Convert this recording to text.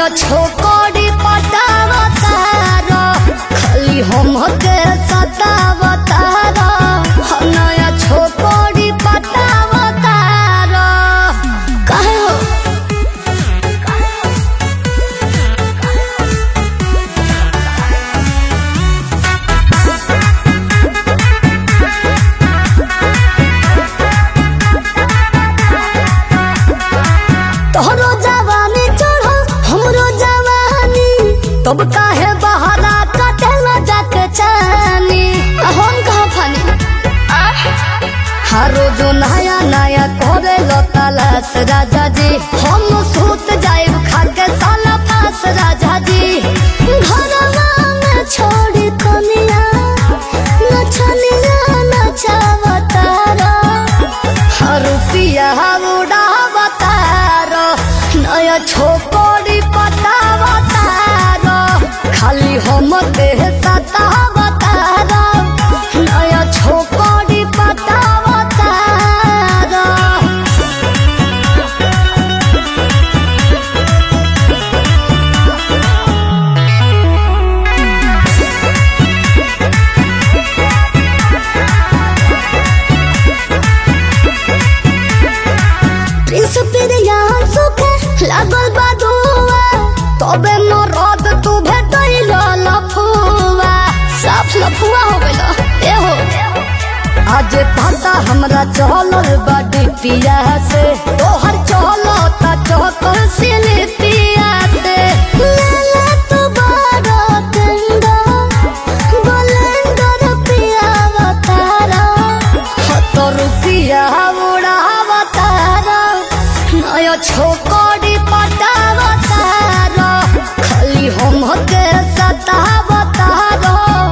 नया छोकरी पटावतार खाली हम के सतावतार नया छोकरी पटावतार काहे हो तोहरो जवानी चढ़ो हमरो जवानी तब काहे बहरा कटेला जाके चानी आ हम कहाँ फानी हर रोज नया नया करे लो तलाश राजा जी हम सूत जाए खा के साला पास राजा जी घरवा में छोड़ी कनिया नचनिया नचावतारा रुपिया उड़ावतार नया छोकरी पटावतार खाली हम के सतावतार नया छोकरी पटावतार प्रिंस पिरिया सुखे लागल बा दुआ तबे मरद तू भेटैल लफुआ साफ लफुआ हो गइल ए हो आज पता हमरा चलल बा डिपिया से तोहर चलता चहकर सिलिपिया से लाला तू बारो टेंडा बलेंडर पिया बतारा हत रुपिया उड़ावतार नया छोकरी पटावतार खाली हम के सतावतार